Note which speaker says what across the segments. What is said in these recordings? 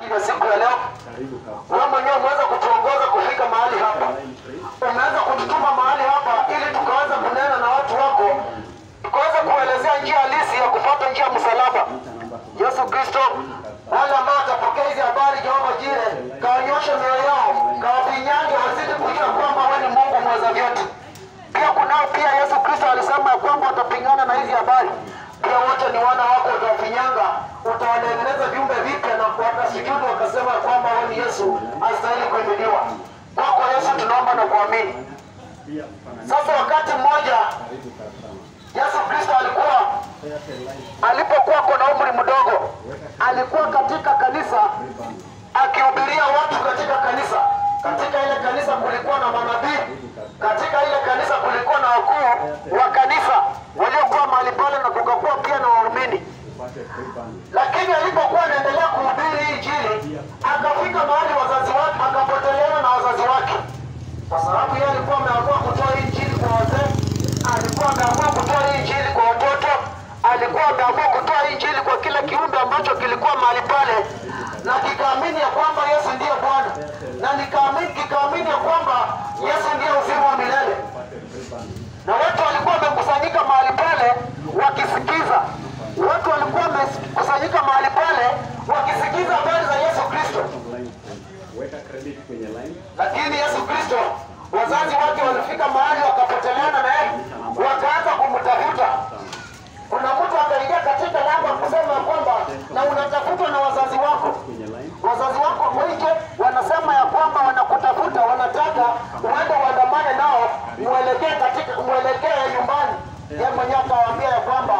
Speaker 1: ya siku ya leo. Wewe mwenyewe umeweza kutuongoza kufika mahali hapa, umeweza kututuma mahali hapa ili tukaweza kunena na watu wako, tukaweza kuelezea njia halisi ya kufuata njia ya msalaba. Yesu Kristo, wale ambao watapokea hizi habari, Jehova Jire, kawanyoshe mioyo yao, kawapinyange, wazidi kujua kwamba wewe ni Mungu mweza vyote. Pia kunao pia Yesu Kristo alisema ya kwamba watapingana na hizi habari. Pia wote ni wana wako, utawafinyanga, utawatengeneza viumbe vipya na watasujudu wakasema ya kwamba wewe ni Yesu astahili kuinuliwa. Kwako Yesu tunaomba na kuamini. Sasa wakati mmoja Yesu Kristo alikuwa alipokuwa kuna umri mdogo, alikuwa katika kanisa akihubiria watu katika kanisa. Katika ile kanisa kulikuwa na manabii, katika ile kanisa kulikuwa na wakuu wa kanisa waliokuwa mahali pale, na kukakuwa pia na waumini. Lakini alipokuwa anaendelea kuhubiri hii injili, akafika mahali wazazi wake, akapoteleana na wazazi wake, kwa sababu yeye alikuwa ameamua kutoa hii injili kwa wazee, alikuwa ameamua kutoa hii injili kwa watoto, alikuwa ameamua kutoa hii injili kwa kila kiumbe ambacho kilikuwa mahali pale, na kikaamini ya kwamba Yesu ndiye Bwana, na nikaamini kikaamini ya kwamba Yesu ndiye uzima wa milele na watu walikuwa wamekusanyika mahali pale wakisikiza. Watu walikuwa wamekusanyika mahali pale wakisikiza habari za Yesu Kristo,
Speaker 2: Weka credit kwenye line.
Speaker 1: lakini Yesu Kristo wazazi wake walifika mahali wakapoteleana na yeye, wakaanza kumtafuta. Kuna mtu akaingia katika lango kusema ya kwamba na unatafutwa na wazazi wako
Speaker 2: Kwenye line.
Speaker 1: wazazi wako mwingi wanasema ya kwamba wanakutafuta, wanataka uende uandamane nao, mwelekee katika mwelekee nyumbani. Yeye mwenyewe akawaambia ya kwamba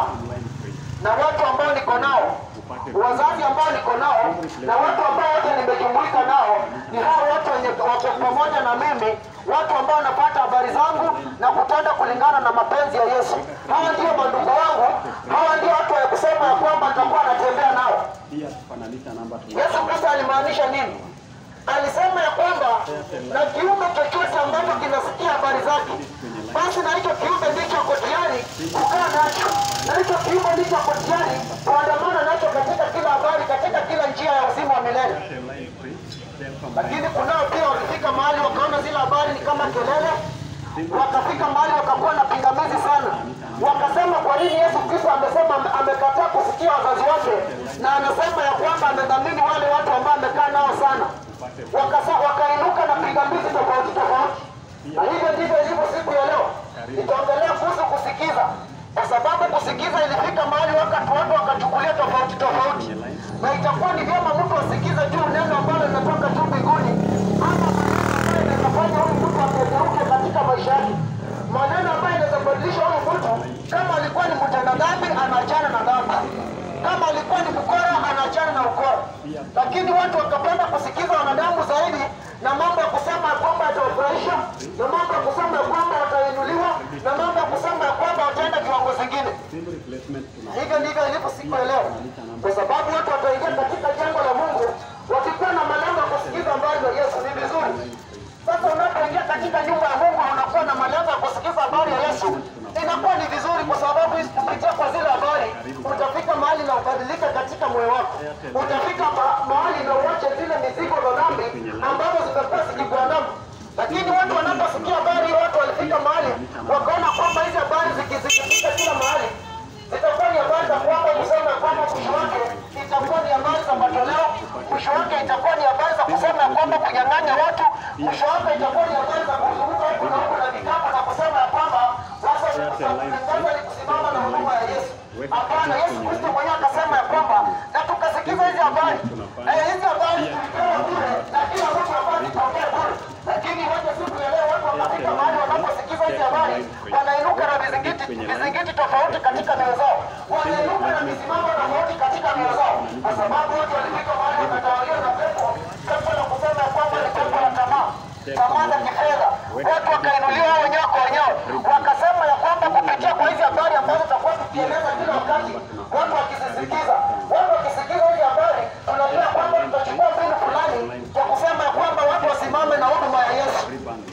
Speaker 1: na watu ambao niko nao, wazazi ambao niko nao na watu ambao wote nimejumuika nao ni hao watu wenye wako pamoja na mimi, watu ambao wanapata habari zangu na kutenda kulingana na mapenzi ya Yesu. Hawa ndio mandugu wangu, hawa ndio watu wa kusema ya kwamba nitakuwa natembea nao.
Speaker 2: Pia kufananisha namba tuna-
Speaker 1: Yesu Kristo alimaanisha nini? Alisema ya kwamba na kiumbe chochote ambacho kinasikia habari zake, basi na hicho kiumbe ndicho ako tayari kukaa nacho, na hicho kiumbe ndicho ako tayari kuandamana nacho katika kila habari, katika kila njia ya uzima wa milele.
Speaker 2: line free. Then from
Speaker 1: Lakini kunao pia walifika mahali wakaona zile habari ni kama kelele, wakafika mahali wakakuwa na pingamizi sana, wakasema kwa nini Yesu Kristo amesema amekataa kusikia wazazi wake, na anasema ya kwamba amedhamini wale watu ambao amekaa nao sana. Wakasa, wakainuka na pingamizi tofauti tofauti, na hivyo ndivyo ilivyo siku ya leo. Itaongelea kuhusu kusikiza, kwa sababu kusikiza ilifika mahali wakati watu wakachukulia tofauti tofauti, na itakuwa ni vyema mtu asikize juu neno ambalo linatoka tu mbinguni, ama maneno ambayo inawezafanya huyu mtu akegeuke katika maisha yake, maneno ambayo inaweza badilisha huyu mtu. Kama alikuwa ni mtenda dhambi, anaachana na dhambi kama alikuwa ni mkora anaachana na ukora, lakini watu wakapenda kusikiza wanadamu zaidi na mambo ya kusema ya kwamba yatawafurahisha na mambo ya kusema ya kwamba watainuliwa na mambo ya kusema ya kwamba wataenda kiwango zingine.
Speaker 2: Simple replacement tuna-
Speaker 1: Hivyo ndivyo ilivyo siku ya leo, kwa sababu watu wataingia katika jengo la Mungu wakikuwa na malengo ya kusikiza habari za Yesu. Ni vizuri sasa, unapoingia katika nyumba ya Mungu na unakuwa na malengo ya kusikiza habari ya Yesu, inakuwa ni vizuri, kwa sababu hizi kupitia kwa zile habari utafika mahali na ubadilike katika moyo wako, utafika ma- mahali na uache zile mizigo za dhambi ambazo zimekuwa zikikuandama. Lakini watu wanaposikia habari, watu walifika mahali wakaona kwamba hizi habari zikizikifika kila mahali zitakuwa ni habari za kwamba kusema kwamba mwisho wake itakuwa ni habari za matoleo, mwisho wake itakuwa ni habari za kusema ya kwamba kunyang'anya watu, mwisho wake itakuwa ni habari za kuzunguka huku na huku na vikapu na kusema ya kwamba sasa sasa ni kusimama na huduma ya Yesu. Hapana, Yesu Kristo mwenyewe akasema ya kwamba na tukasikiza hizi habari eh, hizi habari tulipewa bure na kila mtu habari tupokee bure, lakini wacha siku ya leo watu wakafika mahali wanaposikiza hizi habari wanainuka na vizingiti vizingiti tofauti katika mioyo zao, wanainuka na misimamo tofauti katika mioyo zao, kwa sababu watu walifika mahali wakatawaliwa na pepo pepo la kusema ya kwamba ni pepo la tamaa tamaa za kifedha. Watu wakainuliwa wao wenyewe kwa wenyewe, wakasema ya kwamba kupitia kwa hizi habari ambazo tutakuwa tukieleza kila wakati, watu wakizisikiza, watu wakisikiza hizi habari, tunajua kwamba tutachukua mbinu fulani ya kusema ya kwamba watu wasimame na huduma ya Yesu.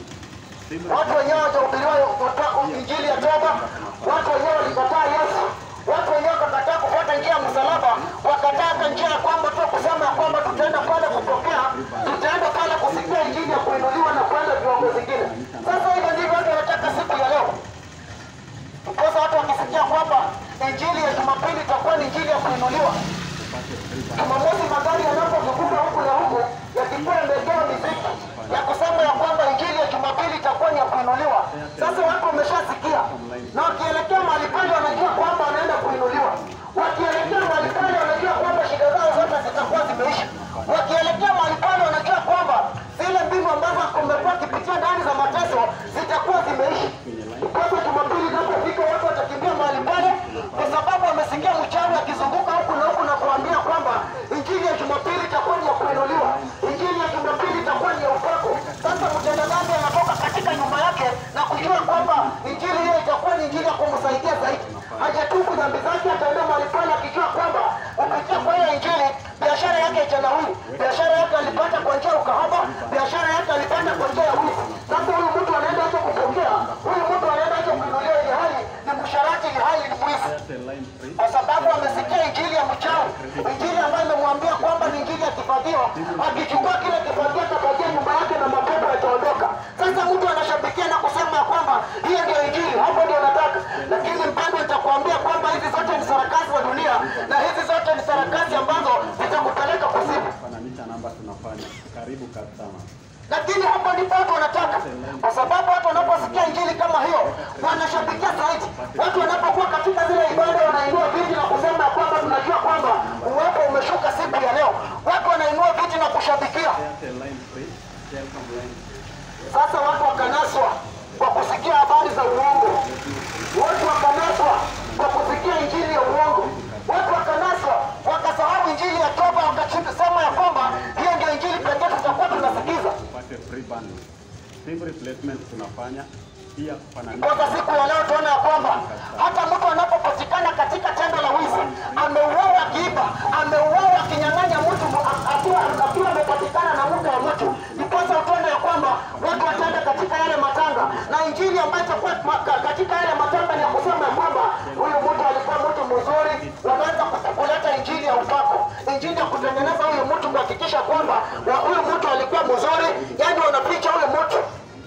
Speaker 1: Watu wenyewe watahubiriwa injili ya toba, watu wenyewe walikataa Yesu, watu wenyewe wakakataa kufuata njia ya msalaba, wakataa hata njia ya kwamba tu kusema ya kwamba tutaenda pale biashara yake alipata kwa njia ya ukahaba, biashara yake alipata kwa njia ya wizi. Sasa huyu mtu anaenda acha kupokea, huyu mtu anaenda acha kuinuliwa, ili hali ni msharati, ili hali ni mwizi
Speaker 2: Airtel line free.
Speaker 1: kwa sababu amesikia injili ya mchawi, injili ambayo imemwambia kwamba ni injili ya kifagio. Akichukua kile kifagio atafagia nyumba yake na mapepo yataondoka. Sasa mtu anashabikia na kusema ya kwamba hiyo ndio injili, hapo ndio nataka. Lakini mpendwa, nitakuambia kwamba hizi zote ni sarakasi za dunia na hizi zote ni sarakasi ambazo zitakupeleka kuzimu.
Speaker 2: Fananisha namba tunafanya. Karibu customer.
Speaker 1: lakini hapo ndipo watu wanataka, kwa sababu watu wanaposikia injili kama hiyo wanashabikia zaidi. Watu wanapokuwa katika zile ibada wanainua viti na kusema ya kwamba tunajua kwamba uwepo umeshuka siku ya leo. Watu wanainua viti na kushabikia.
Speaker 2: Airtel line free. Telecom line.
Speaker 1: Sasa watu wakanaswa kwa kusikia habari za uongo, watu wakanaswa kwa kusikia injili ya uongo, watu wakanaswa wakasahau injili ya toba, wakasema ya kwamba hiyo ndio injili pekee tutakuwa tunasikiza.
Speaker 2: Upate free bundle. SIM replacement tunafanya. Pia kufananisha
Speaker 1: Kwanza siku ya leo tuona ya kwamba hata mtu anapopatikana katika tendo la wizi, ameuawa akiiba, ameuawa akinyang'anya mtu a- akiwa akiwa amepatikana na mke wa mtu, ndiposa utaona ya kwamba watu wataenda katika yale matanga, na injili ambayo itakuwa ma- ka- katika yale matanga ni ya kusema ya kwamba huyu mtu alikuwa mtu mzuri. Wanaanza ku- kuleta injili ya upako, injili ya kutengeneza huyu mtu, kuhakikisha kwamba wa- huyu mtu alikuwa mzuri, yani wanapicha huyu mtu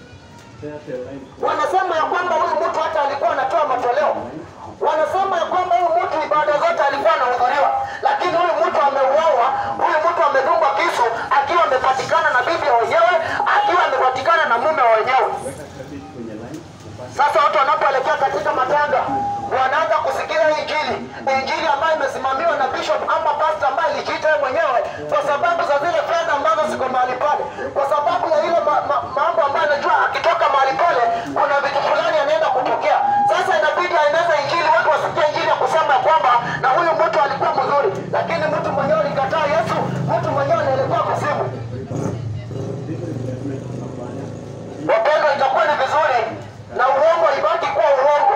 Speaker 2: Airtel line free.
Speaker 1: wanasema ya kwamba huyu mtu hata alikuwa anatoa matoleo, wanasema ya kwamba huyu mtu ibada zote alikuwa anahudhuriwa, lakini huyu mtu ameuawa, huyu mtu amedungwa kisu akiwa amepatikana na bibi ya wenyewe, akiwa amepatikana na mume wa wenyewe.
Speaker 2: Weka credit kwenye line. Upate
Speaker 1: Sasa watu wanapoelekea katika matanga wanaanza kusikia hii injili, injili ambayo imesimamiwa na bishop ama pastor ambaye alijiita yeye mwenyewe, kwa sababu za zile fedha ambazo ziko mahali pale, kwa sababu ya ile ma, ma, mambo ambayo anajua akitoka mahali pale kuna vitu fulani anaenda kupokea. Sasa inabidi aeneze injili, watu wasikie injili ya kusema ya kwamba na huyu mtu alikuwa mzuri, lakini mtu mwenyewe alikataa Yesu, mtu mwenyewe anaelekea kuzimu.
Speaker 2: SIM replacement tunafanya.
Speaker 1: Wapendwa, itakuwa ni vizuri na uongo ibaki kuwa uongo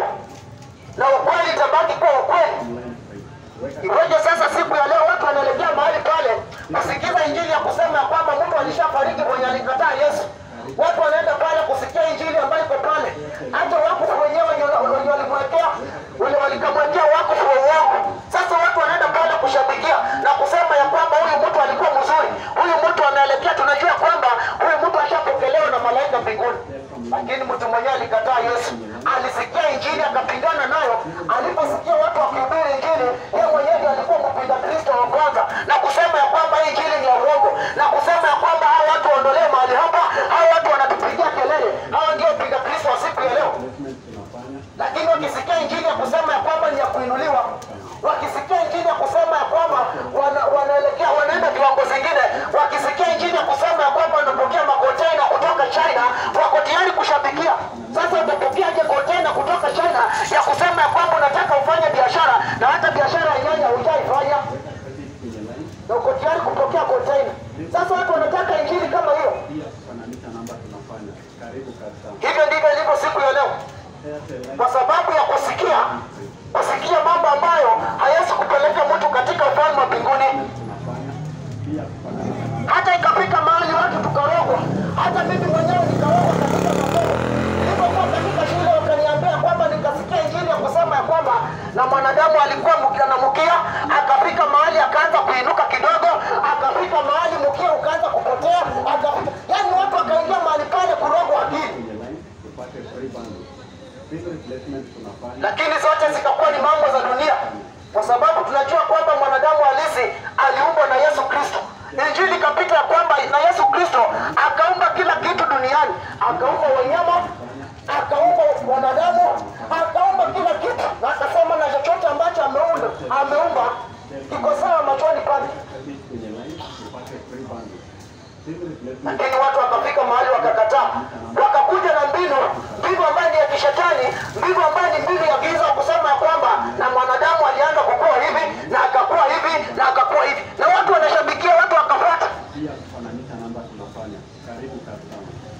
Speaker 1: na ukweli itabaki kuwa ukweli.
Speaker 2: Line free. Weka
Speaker 1: Ngoja sasa, siku ya leo watu wanaelekea mahali pale kusikiza injili ya kusema ya kwamba mtu alishafariki mwenye alikataa Yesu. Watu wanaenda pale kusikia injili ambayo iko pale, hata wakufu wenyewe wenye wenye walimwekea wenye walikamwekea wakufu wa uongo. Sasa watu wanaenda pale kushabikia na kusema ya kwamba huyu mtu alikuwa mzuri, huyu mtu anaelekea, tunajua kwamba huyu mtu ashapokelewa na malaika mbinguni lakini mtu mwenyewe alikataa Yesu, alisikia injili akapingana nayo. Aliposikia watu wakihubiri injili, yeye mwenyewe ndiye alikuwa mpinga Kristo wa kwanza na kusema ya kwamba hii injili ni ya uongo, na kusema ya kwamba hao watu waondolewe mahali hapa, hao watu wanatupigia kelele, hao ndio mpinga Kristo wa siku ya leo
Speaker 2: replacement tunafanya.
Speaker 1: lakini wakisikia injili ya kusema ya kwamba ni ya kuinuliwa, wakisikia injili ya kusema ya kwamba wana, wanaelekea wanaenda viwango zingine, wakisikia injili ya kusema ya kwamba wanapokea makontena kutoka China, wako tayari kushabikia. Sasa utapokeaje kontena kutoka China ya kusema ya kwamba unataka ufanye biashara na hata biashara ya nyanya hujaifanya
Speaker 2: Weka credit kwenye line.
Speaker 1: na uko tayari kupokea kontena? Sasa watu wanataka injili kama hiyo.
Speaker 2: Pia kufananisha namba tunafanya. Karibu customer.
Speaker 1: Hivyo ndivyo ilivyo siku ya leo.
Speaker 2: Airtel line
Speaker 1: kwa sababu ya kusikia kusikia mambo ambayo hayawezi kupeleka mtu katika ufalme wa mbinguni.
Speaker 2: tunafanya. Pia kufananisha namba.
Speaker 1: Hata ikafika mahali watu tukarogwa, hata mimi mwenyewe nikarogwa katika masomo. Nilipokuwa katika shule, wakaniambia kwamba nikasikia injili ya kusema ya kwamba na mwanadamu alikuwa mkia na mkia, akafika mahali akaanza kuinuka kidogo, akafika mahali mkia ukaanza kupotea, akafika yani watu wakaingia mahali pale kurogwa akili.
Speaker 2: kwenye line upate free bundle. SIM replacement tunafanya.
Speaker 1: lakini zote zikakuwa ni mambo za dunia, kwa sababu tunajua kwamba mwanadamu halisi aliumbwa na Yesu Kristo. Injili ikapita ya kwamba na Yesu Kristo akaumba kila kitu duniani, akaumba wanyama, akaumba wanadamu, akaumba kila kitu, na akasema na chochote ambacho ameumba ameumba kiko sawa machoni pake.
Speaker 2: Credit kwenye line upate free bundle. SIM replacement
Speaker 1: lakini watu wakafika mahali wakakataa, wakakuja na mbinu, mbinu ambayo ni ya kishetani, mbinu ambayo ni mbinu ya giza, kusema ya kwamba na mwanadamu alianza kukua hivi na akakuwa hivi na akakuwa hivi, na watu wanashabikia, watu wakafuata.
Speaker 2: pia kufananisha namba tunafanya. Karibu customer.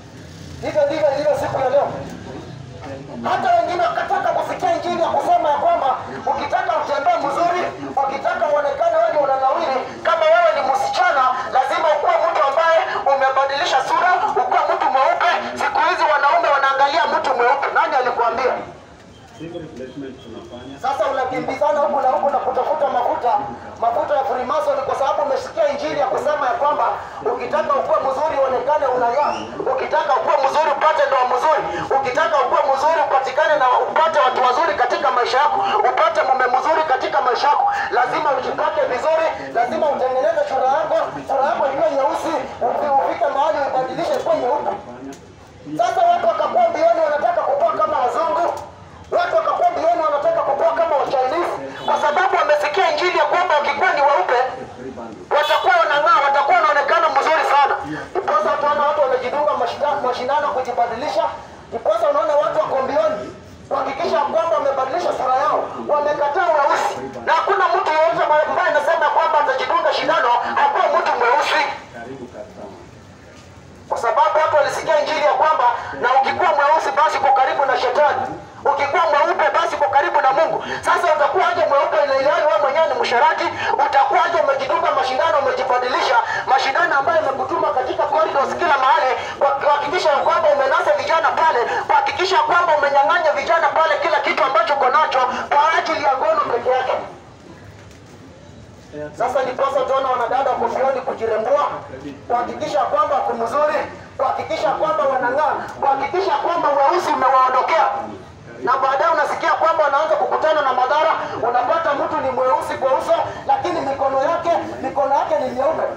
Speaker 1: Hivyo ndivyo ilivyo siku ya leo. Hata wengine wakataka kusikia injili ya kusema ya kwamba ukitaka utembee mzuri, ukitaka uonekane wewe ni unanawiri, kama wewe ni msichana, lazima
Speaker 2: Hip replacement tunafanya.
Speaker 1: Sasa unakimbizana huku na huku na kutafuta mafuta mafuta ya Freemason kwa sababu umesikia injili ya kusema ya kwamba ukitaka ukuwe mzuri uonekane unang'aa, ukitaka ukuwe mzuri upate ndoa mzuri, ukitaka ukuwe mzuri upatikane na upate watu wazuri katika maisha yako, upate mume mzuri katika maisha yako, lazima ujipake vizuri, lazima utengeneze sura yako, sura yako iwe nyeusi, ufi- ufike mahali uibadilishe kuwa nyeupe.
Speaker 2: Fanya.
Speaker 1: Sasa watu wakakuwa mbioni wanataka kukua kama wazungu, watu wakakuwa mbioni wanataka kukua kama wachinese, kwa sababu wamesikia injili ya kwamba wakikuwa ni weupe
Speaker 2: Free bundle.
Speaker 1: watakuwa wanang'aa, watakuwa wanaonekana mzuri sana. Ndiposa utaona watu wamejidunga mashida- mashindano kujibadilisha, ndiposa unaona watu wako mbioni kuhakikisha kwamba wamebadilisha sura yao, wamekataa weusi, na hakuna mtu yeyote ambaye anasema kwamba atajidunga shindano akuwa mtu mweusi
Speaker 2: Karibu customer.
Speaker 1: kwa sababu watu walisikia injili ya kwamba na ukikuwa mweusi basi uko karibu na shetani, ukikuwa mweupe basi uko karibu na Mungu. Sasa utakuwa aje mweupe na ilhali wewe mwenyewe ni msharati? Utakuwa aje umejidunga mashindano, umejibadilisha mashindano ambayo yamekutuma katika corridors kila mahali, kwa kuhakikisha ya kwamba umenasa vijana pale, kuhakikisha kwamba umenyang'anya vijana pale kila kitu ambacho uko nacho kwa ajili ya ngono peke yake.
Speaker 2: Airtel.
Speaker 1: Sasa ndiposa utaona wanadada wako mbioni kujirembua, kuhakikisha kwamba wako mzuri, kuhakikisha kwamba wanang'aa, kuhakikisha kwamba weusi umewaondokea, na baadaye unasikia kwamba wanaanza kukutana na madhara. Unapata mtu ni mweusi kwa uso, lakini mikono yake mikono yake ni myeupe.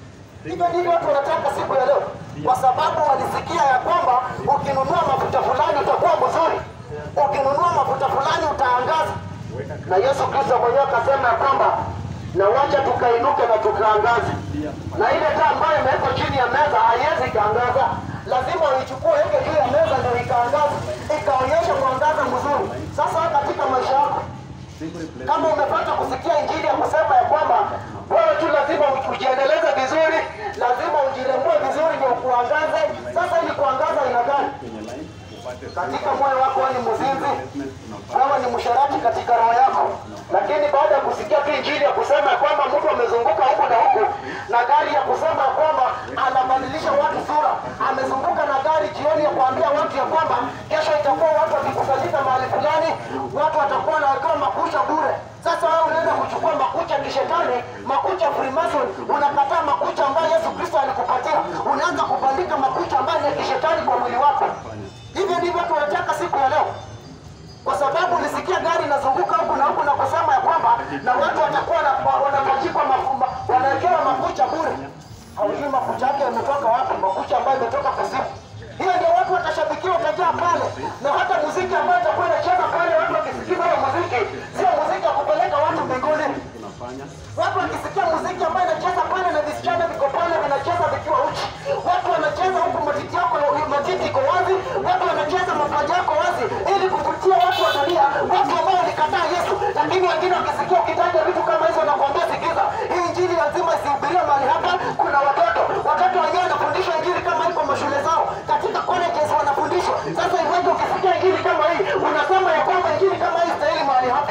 Speaker 1: Hivyo ndivyo watu wanataka siku ya leo, kwa sababu walisikia ya kwamba ukinunua mafuta fulani utakuwa mzuri, ukinunua mafuta fulani utaangaza na Yesu Kristo mwenyewe akasema ya kwamba na wacha tukainuke na tukaangaze, na ile taa ambayo imewekwa chini ya meza haiwezi ikaangaza, lazima uichukue weke juu ya meza ndio ikaangaza, ikaonyesha mwangaza mzuri. Sasa katika maisha yako
Speaker 2: Hip replacement.
Speaker 1: kama umepata kusikia injili ya kusema ya kwamba wewe tu lazima ujiendeleze vizuri, lazima ujirembue vizuri ndio kuangaze. Sasa ili kuangaza ina gani?
Speaker 2: Kwenye line upate free
Speaker 1: Katika
Speaker 2: bundle.
Speaker 1: moyo wako wewe ni mzinzi,
Speaker 2: Replacement tunafanya.
Speaker 1: wewe ni msharati katika roho yako, lakini baada ya kusikia tu injili ya kusema ya kwamba mtu amezunguka huku na huku na gari ya kusema ya kwamba anabadilisha watu sura, amezunguka na gari jioni ya kuambia watu ya kwamba kesho itakuwa watu wakikusanyika mahali fulani, watu watakuwa wanawekewa makucha bure. Sasa wewe unaenda kuchukua makucha ya kishetani, makucha ya Freemason, unakataa makucha ambayo Yesu Kristo alikupatia, unaanza kubandika makucha ambayo ni ya kishetani kwa mwili wako. Hivyo ndivyo tunataka siku ya leo kwa sababu ulisikia gari inazunguka huku na huku na kusema ya kwamba na watu watakuwa na- wa- wanapachikwa mafu- ma- wanawekewa makucha bure. Haujui makucha yake yametoka wapi, makucha ambayo imetoka kuzimu. Hiyo ndio watu watashabikia, watajaa pale, na hata muziki ambayo itakuwa inacheza pale, watu wakisikiza hiyo muziki, sio muziki ya kupeleka watu mbinguni.
Speaker 2: Tunafanya.
Speaker 1: Watu wakisikia muziki ambayo inacheza pale na visichana viko pale vinacheza vikiwa uchi, watu wanacheza huku matiti yako matiti iko wazi, watu wanacheza mapaja yako wazi, ili kuvutia watu wa dunia, watu ambao walikataa Yesu. Lakini wengine wakisikia ukitaja vitu kama hizo, nakwambia sikiza, hii injili lazima isihubiriwe mahali hapa. Kuna watoto, watoto wenyewe wanafundishwa injili kama hii kwa mashule zao, katika colleges wanafundishwa. Sasa iweje ukisikia injili kama hii unasema ya kwamba injili kama hii stahili mahali hapa?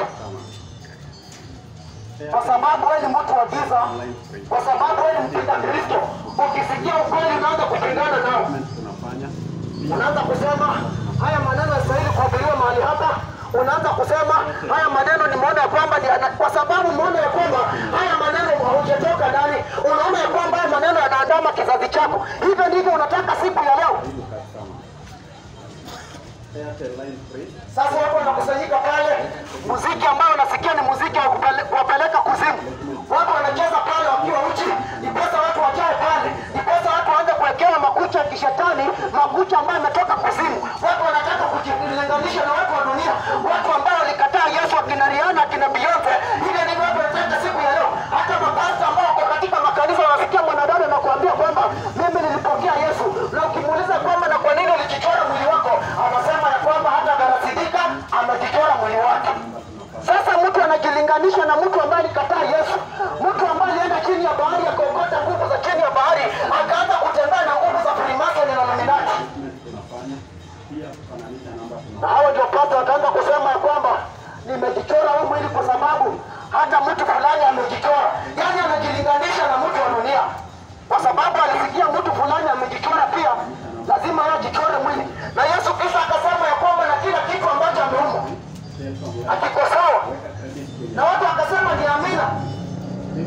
Speaker 1: kwa sababu wewe ni mtu wa giza, kwa sababu wewe ni mpinga Kristo. Ukisikia ukweli unaanza kupingana nao,
Speaker 2: Tunafanya.
Speaker 1: unaanza kusema haya maneno yastahili kuhubiriwa mahali hapa. Unaanza kusema haya maneno nimeona ya kwamba ni ana- kwa sababu umeona ya kwamba haya maneno haujatoka ndani, unaona ya kwamba haya maneno yanaandama kizazi chako. Hivyo ndivyo unataka siku ya leo.
Speaker 2: Karibu customer. Airtel line free.
Speaker 1: Sasa watu wanakusanyika pale, muziki ambao unasikia ni muziki wa kupele- kuwapeleka kuzimu. Watu wanacheza pale wakiwa uchi, ndiposa watu wajae pale, ndiposa watu waanze kuwekewa makucha ya kishetani, makucha ambayo yametoka kuzimu. Watu wanataka kujilinganisha na watu wa dunia, watu ambao walikataa Yesu, akina Rihanna, akina Beyonce. Hivyo ndivyo watu wanataka siku ya leo. Hata mapasta ambao wako katika makanisa wanasikia mwanadada na kuambia kwamba mimi nilipokea Yesu, na ukimuuliza kwamba na kwa nini ulijichora mwili wako, anasema ya kwamba hata Garasidika amejichora mwili wake. Sasa mtu anajilinganisha na mtu ambaye alikataa Yesu, mtu ambaye alienda chini ya bahari akaokota nguvu za chini ya bahari, akaanza kutembea na nguvu za Freemason na Illuminati.
Speaker 2: Tunafanya.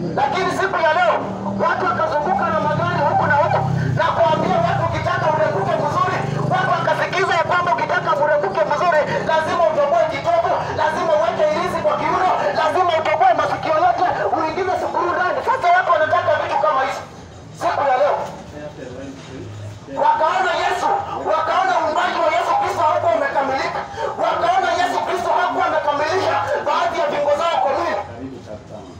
Speaker 1: lakini siku ya leo watu wakazunguka na magari huku na huku na kuambia watu ukitaka urebuke mzuri, watu wakasikiza ya kwamba ukitaka urebuke mzuri lazima utoboe kitovu, lazima uweke ilizi kwa kiuno, lazima utoboe masikio yote, uingize sukuru ndani. Sasa watu wanataka vitu kama hizi siku ya leo
Speaker 2: Airtel line free.
Speaker 1: wakaona Yesu, wakaona uumbaji wa Yesu Kristo hakuwa umekamilika, wakaona Yesu Kristo hakuwa amekamilisha baadhi ya viungo zao kwa mwili.
Speaker 2: Karibu customer.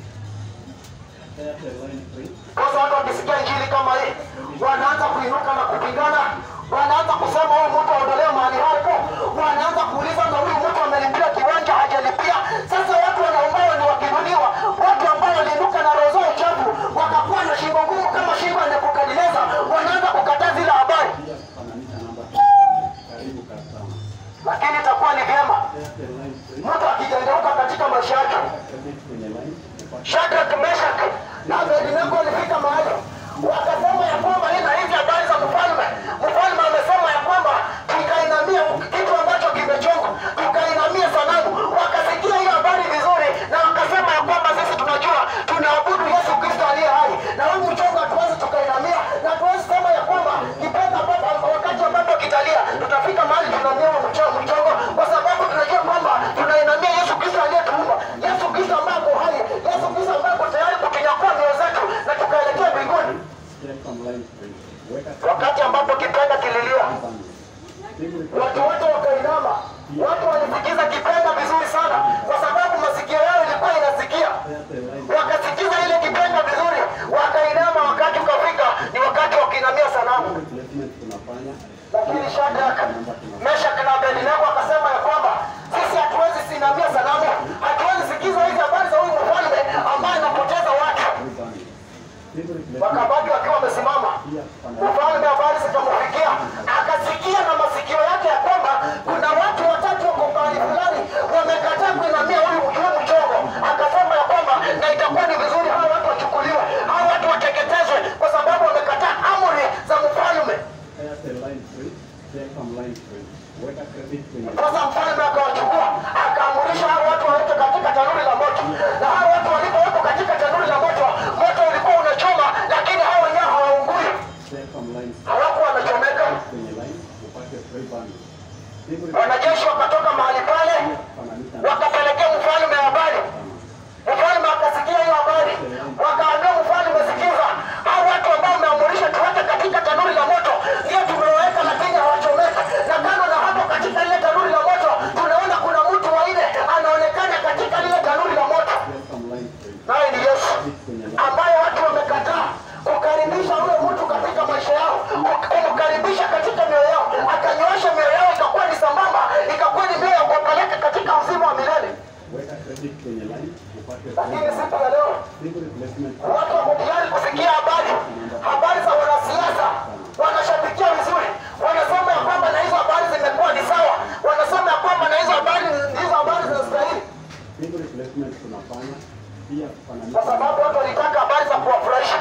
Speaker 2: Airtel line free.
Speaker 1: Sasa watu wakisikia injili kama hii wanaanza kuinuka na kupigana, wanaanza kusema huyu mtu aondolewe mahali hapo, wanaanza kuuliza na huyu mtu amelipia kiwanja hajalipia. Sasa watu wanaombawa ni wakinuliwa, watu ambao waliinuka na roho zao chafu wakakuwa na shingo ngumu kama shingo ya Nebukadneza, wanaanza kukataa zile habari,
Speaker 2: Pia kufananisha namba. Karibu customer.
Speaker 1: lakini itakuwa ni vyema
Speaker 2: Airtel line free.
Speaker 1: mtu akijengeuka katika maisha yake
Speaker 2: Credit kwenye line. Upate
Speaker 1: Shadrach, Meshach na Abednego walifika mahali wakasema ya kwamba hii na hizi habari za mfalme. Mfalme amesema ya kwamba tukainamia kitu ambacho kimechongwa, tukainamia sanamu. Wakasikia hiyo habari vizuri, na wakasema ya kwamba sisi tunajua tunaabudu Yesu Kristo aliye hai, na huu mchongo hatuwezi tukainamia, na tuwezi sema ya kwamba kipenga ambapo wakati ambapo kitalia tutafika mahali tunaamia huo mcho- mchongo, kwa sababu tunajua kwamba tunainamia Yesu Kristo aliyetuumba, Yesu Kristo ambaye ako hai, Yesu Kristo ambaye ako tayari kutunyakua mioyo zetu na tukaelekea mbinguni.
Speaker 2: Telecom line free. Weka
Speaker 1: Wakati ambapo kipenga kililia,
Speaker 2: bundle. Simu
Speaker 1: watu wote wakainama, watu walisikiza kipenga vizuri sana, kwa sababu masikio yao ilikuwa inasikia
Speaker 2: Airtel line.
Speaker 1: wakasikiza ile kipenga vizuri, wakainama. Wakati ukafika, ni wakati wa kuinamia sanamu.
Speaker 2: Replacement tunafanya.
Speaker 1: Lakini Shadrach, Meshach na Abednego akasema ya kwamba sisi hatuwezi sinamia sanamu, hatuwezi sikiza hizi habari za huyu mfalme ambaye anapoteza watu.
Speaker 2: Free bundle. Simu replacement.
Speaker 1: Wakabaki wakiwa wamesimama.
Speaker 2: Pia kufananisha
Speaker 1: Mfalme habari zikamfikia, akasikia na masikio yake ya kwamba kuna watu watatu wako mahali fulani wamekataa kuinamia huyu huyu mchongo. Akasema ya kwamba na itakuwa ni vizuri hawa watu wachukuliwe, hawa watu wateketezwe, kwa sababu wamekataa amri za mfalme.
Speaker 2: Airtel line free. Telecom line free. Weka credit kwenye
Speaker 1: Sasa mfalme akawachukua akaamurisha hao watu waweke katika tanuri la moto, na hao watu walipowekwa katika tanuri la moto, moto ulikuwa unachoma, lakini hao wenyewe hawaungui,
Speaker 2: Telecom line
Speaker 1: hawakuwa wanachomeka.
Speaker 2: kwenye line upate free bundle. Simu
Speaker 1: Wanajeshi wakatoka mahali pale
Speaker 2: kufananisha
Speaker 1: wakapelekea mfalme habari. Mfalme akasikia hiyo habari, wakaambia mfalme, sikiza, hao watu ambao umeamurisha tuweke katika tanuri la moto ndio tumeweka, lakini hawachomeka. Na kando na hapo, katika lile tanuri la moto tunaona kuna mtu waine anaonekana katika lile tanuri la moto,
Speaker 2: Telecom line free.
Speaker 1: naye ni Yesu
Speaker 2: Credit kwenye line.
Speaker 1: ambaye watu wamekataa kukaribisha ule mtu katika maisha yao, kumkaribisha katika mioyo yao, akanyoosha mioyo yao ikakuwa ni sambamba, ikakuwa ni mioyo ya kuwapeleka katika uzima wa milele.
Speaker 2: Weka credit kwenye line upate free
Speaker 1: Lakini
Speaker 2: bundle.
Speaker 1: siku ya leo
Speaker 2: Simu replacement.
Speaker 1: watu wako tayari kusikia habari, habari za wanasiasa, wanashabikia vizuri, wanasema ya kwamba na hizo habari zimekuwa ni sawa, wanasema ya kwamba na hizo habari hizo habari zinastahili,
Speaker 2: Simu replacement tunafanya. Pia
Speaker 1: kwa
Speaker 2: kufananisha
Speaker 1: sababu watu walitaka habari za kuwafurahisha,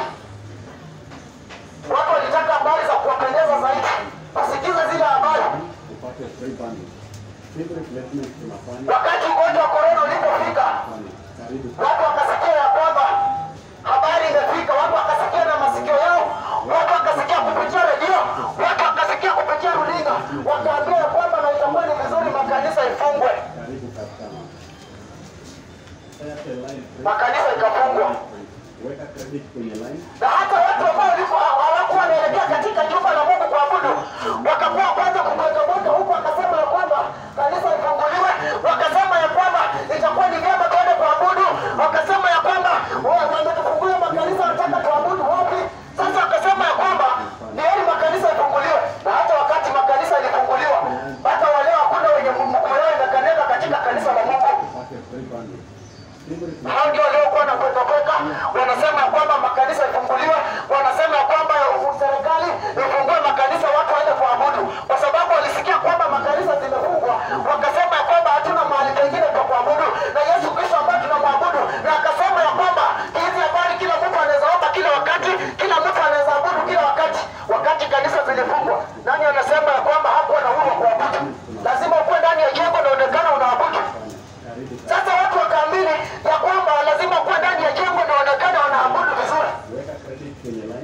Speaker 1: watu walitaka habari za kuwapendeza zaidi, wasikize zile habari.
Speaker 2: upate free bundle. Simu replacement tunafanya.
Speaker 1: Wakati ugonjwa wa korona ulipofika,
Speaker 2: Fanya. Karibu.
Speaker 1: watu wakasikia ya kwamba habari imefika, watu wakasikia na masikio yao, watu wakasikia kupitia redio, watu wakasikia kupitia runinga, wakaambia ya kwamba na itakuwa ni vizuri makanisa ifungwe,
Speaker 2: Karibu customer. Airtel line free.
Speaker 1: makanisa ikafungwa,
Speaker 2: Weka credit kwenye line.
Speaker 1: na hata watu ambao walikuwa hawakuwa wanaelekea katika jumba la Mungu kuabudu wakakuwa kwanza kubwekabweka huku, wakasema ya kwamba kanisa ifunguliwe, wakasema ya kwamba itakuwa ni vyema tuende kuabudu, wakasema ya kwamba wa- wametufungulia makanisa, wanataka tuabudu wapi? Sasa wakasema ya kwamba ni heri makanisa ifunguliwe, na hata wakati makanisa ilifunguliwa, hata wale hakuna wenye mguu yao imekanyaga katika kanisa la Mungu
Speaker 2: Upate free bundle. Simu replacement.
Speaker 1: hao ndio waliokuwa na kweka kweka, wanasema ya kwamba makanisa ifunguliwe, wanasema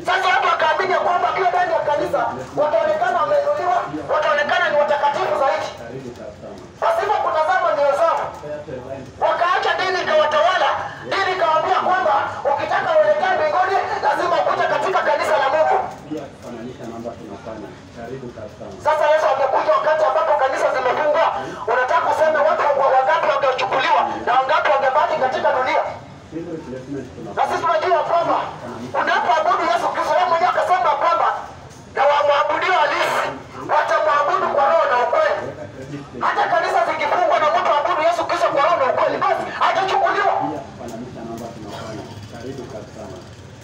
Speaker 1: Sasa watu wakaamini ya kwamba wakiwa ndani ya kanisa wataonekana wameinuliwa, wataonekana ni watakatifu zaidi,
Speaker 2: Karibu customer.
Speaker 1: pasipo kutazama nyoyo zao.
Speaker 2: Airtel line
Speaker 1: Wakaacha dini ikawatawala, dini ikawaambia kwamba ukitaka uelekee mbinguni lazima ukute katika kanisa la Mungu.
Speaker 2: pia kufananisha namba tunafanya. Karibu customer.
Speaker 1: Sasa Yesu amekuja wakati ambapo kanisa zimefungwa. Unataka useme watu wa- wangapi wangechukuliwa na wangapi wangebaki katika dunia?
Speaker 2: Sim replacement
Speaker 1: Na
Speaker 2: tunafanya.
Speaker 1: sisi tunajua kwamba unapoabudu Yesu Kristo, yeye mwenyewe akasema kwamba na wamwabudio halisi watamwabudu kwa roho na ukweli.
Speaker 2: Weka credit kwenye
Speaker 1: Hata kanisa zikifungwa na mtu aabudu Yesu Kristo kwa roho na ukweli, basi atachukuliwa.
Speaker 2: pia kufananisha namba tunafanya. Karibu customer.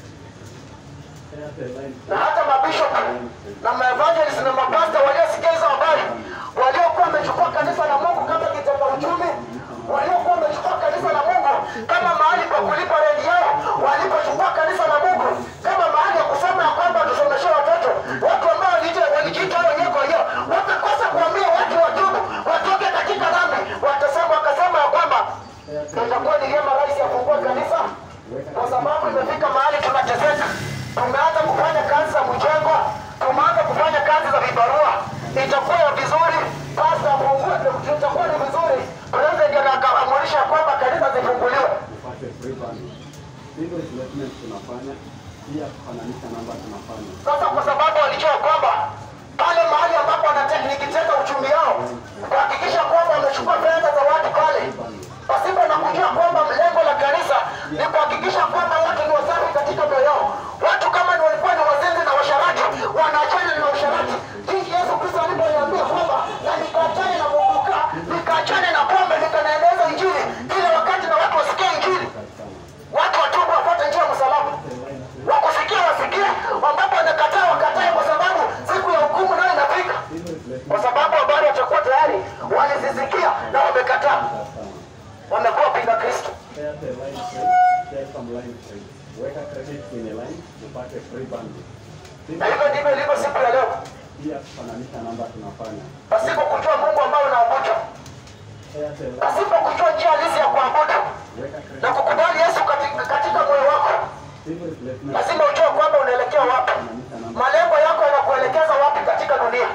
Speaker 2: Airtel line
Speaker 1: Na hata mabishop na maevangelist na mapasta waliosikia hizo habari, waliokuwa wamechukua kanisa la Mungu kama kitega uchumi, waliokuwa wamechukua kanisa la Mungu kama mahali pa kulipa renti yao, walipochukua kanisa la Mungu kama mahali ya kusema ya kwamba tusomeshe watoto, watu ambao walijiita walijiita wao wenyewe kwa wenyewe, wakakosa kuambia watu watubu, watoke katika dhambi, watasema wakasema ya kwamba itakuwa ni vyema rais afungue kanisa kwa sababu imefika mahali tunateseka. Tumeanza kufanya kazi za mjengo, tumeanza kufanya kazi za vibarua. Itakuwa vizuri pasta afungue, itakuwa ni vizuri president ndio akaamurisha kwamba kanisa zifunguliwe.
Speaker 2: upate free bundle. Sim replacement tunafanya. Pia kufananisha namba tunafanya.
Speaker 1: Sasa kwa sababu walijua kwamba pale mahali ambapo wananikiteka uchumi yao, kuhakikisha kwamba wamechukua fedha za watu pale, pasipo na kujua kwamba lengo la kanisa ni kuhakikisha kwamba watu ni wasafi katika mioyo yao. Watu kama ni walikuwa ni wazinzi na washarati, wanaachana na usharati. Jinsi Yesu Kristo alivyoniambia kwamba na nikaachane na muguka, nikaachane na pombe, nikanaendeleza injili kila wakati na watu wasikie injili,
Speaker 2: Customer.
Speaker 1: watu watubu, wafuate njia ya msalaba wakusikia wasikie, ambapo wanakataa wakatae, kwa sababu siku ya hukumu nayo inafika,
Speaker 2: Sim replacement
Speaker 1: kwa sababu habari watakuwa tayari walizisikia na wamekataa,
Speaker 2: customer.
Speaker 1: wamekuwa pinga Kristo.
Speaker 2: Airtel line free. Telecom line free. Weka credit kwenye line upate free bundle. Sim
Speaker 1: Na hivyo ndivyo ilivyo siku ya leo,
Speaker 2: pia kufananisha namba tunafanya.
Speaker 1: pasipo kujua Mungu ambao unaabudu,
Speaker 2: Airtel line
Speaker 1: pasipo kujua njia halisi ya kuabudu
Speaker 2: weka
Speaker 1: na
Speaker 2: credit.
Speaker 1: kukubali Yesu katika, katika moyo wako,
Speaker 2: Sim replacement
Speaker 1: lazima ujue kwamba unaelekea wapi,
Speaker 2: kufananisha namba.
Speaker 1: malengo yako yanakuelekeza wapi katika dunia,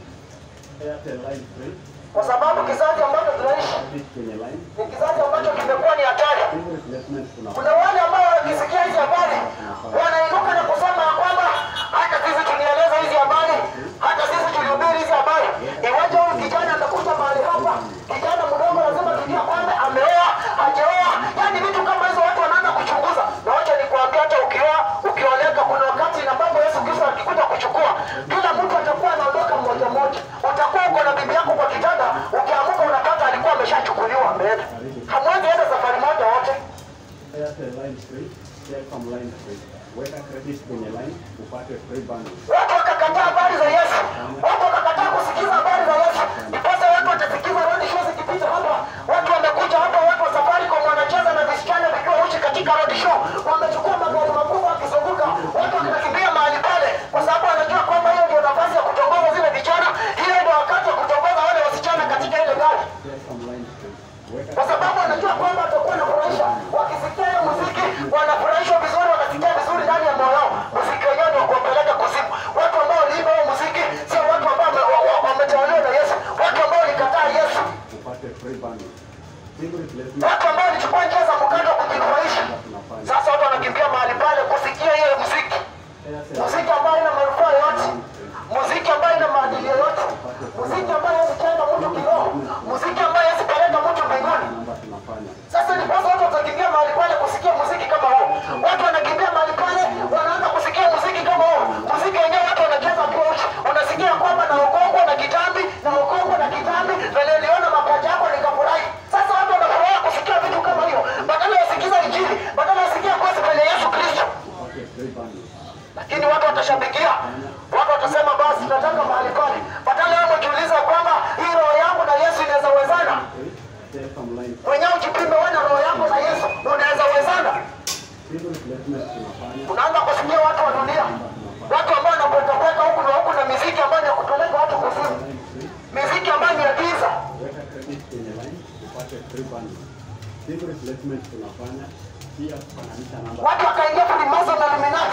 Speaker 2: Airtel line free.
Speaker 1: kwa sababu kizazi ambacho tunaishi
Speaker 2: Credit kwenye line.
Speaker 1: ni kizazi ambacho kimekuwa ni hatari.
Speaker 2: Sim replacement tunafanya.
Speaker 1: Kuna wale ambao wakisikia hizi habari wanainuka na kusema ya kwamba hata sisi tulieleza hizi habari, hata sisi tulihubiri hizi habari. Iwaje huyu kijana amekuja mahali hapa, kijana mdogo, lazima tujue kwamba ameoa, hajaoa, yaani vitu kama hizo watu wanaanza kuchunguza. Na wacha nikuambia, hata ukioa, ukioleka, kuna wakati na ambapo Yesu Kristo akikuja kuchukua, kila mtu atakuwa anaondoka mmoja mmoja. Utakuwa uko na bibi yako kwa kitanda, ukiamuka unapata alikuwa ameshachukuliwa ameenda. Hamwezi enda safari moja wote.
Speaker 2: Airtel line free. Telecom line free. Weka credit kwenye line upate free bundle.
Speaker 1: Watu wakakataa habari za Yesu, watu wakakataa kusikiza habari za Yesu. Ndiposa watu watasikiza road show zikipita hapa, watu wamekuja hapa, watu wa Safaricom wanacheza na visichana vikiwa uchi katika road show, wamechukua magari makubwa wakizunguka, watu wanakimbia mahali pale, kwa sababu wanajua kwamba hiyo ndio nafasi ya kutongoza zile vijana, hiyo ndio wakati wa kutongoza wale wasichana katika ile gari
Speaker 2: Telecom line free. Weka
Speaker 1: kwa sababu wanajua kwamba watakuwa wanafurahisha. Wakisikia hiyo muziki wanafurahishwa vizuri, wanasikia vizuri ndani ya moyo wao. Muziki wenyewe ni wa kuwapeleka kuzimu. Watu ambao waliimba hiyo muziki sio watu ambao wame- wa- wa- wametawaliwa na Yesu, watu ambao walikataa Yesu,
Speaker 2: upate free bundle. Sim replacement
Speaker 1: watu ambao walichukua njia za mkando kujifurahisha.
Speaker 2: tunafanya.
Speaker 1: Sasa watu wanakimbia mahali pale kusikia hiyo muziki,
Speaker 2: Airtel
Speaker 1: muziki ambayo ina manufaa yote, muziki ambayo ina maadili yoyote, muziki ambayo haijenga mtu kiroho, muziki ambayo haizipeleka mtu mbinguni.
Speaker 2: namba tunafanya.
Speaker 1: Sasa ni kwanza watu watakimbia mahali pale kusikia muziki kama huo. Watu wanakimbia mahali pale, wanaanza kusikia muziki kama huo. Muziki wenyewe watu wanacheza kwa uchi. Unasikia kwamba na ukongo na kitambi na ukongo na kitambi, na niliona mapaja yako nikafurahi. Sasa watu wanafurahi kusikia vitu kama hiyo, badala ya sikiza injili, badala ya sikia gospel ya Yesu Kristo.
Speaker 2: Upate free bundle.
Speaker 1: Lakini watu watashabikia, watu watasema basi tunataka mahali pale, badala yao kujiuliza kwamba hii roho yangu na Yesu inaweza wezana.
Speaker 2: Free. Telecom line
Speaker 1: Mwenyewe ujipime wewe na roho yako na Yesu, unaweza wezana.
Speaker 2: Sim replacement tunafanya.
Speaker 1: unaanza kusikia watu wa dunia, watu ambao wanapwekapweka huku na huku na miziki ambayo ni ya kupeleka watu kuzimu,
Speaker 2: Line free.
Speaker 1: miziki ambayo ni ya giza.
Speaker 2: Weka credit kwenye line upate free bundle. Sim replacement tunafanya. Pia kufananisha namba.
Speaker 1: Watu wakaingia Freemason na Illuminati,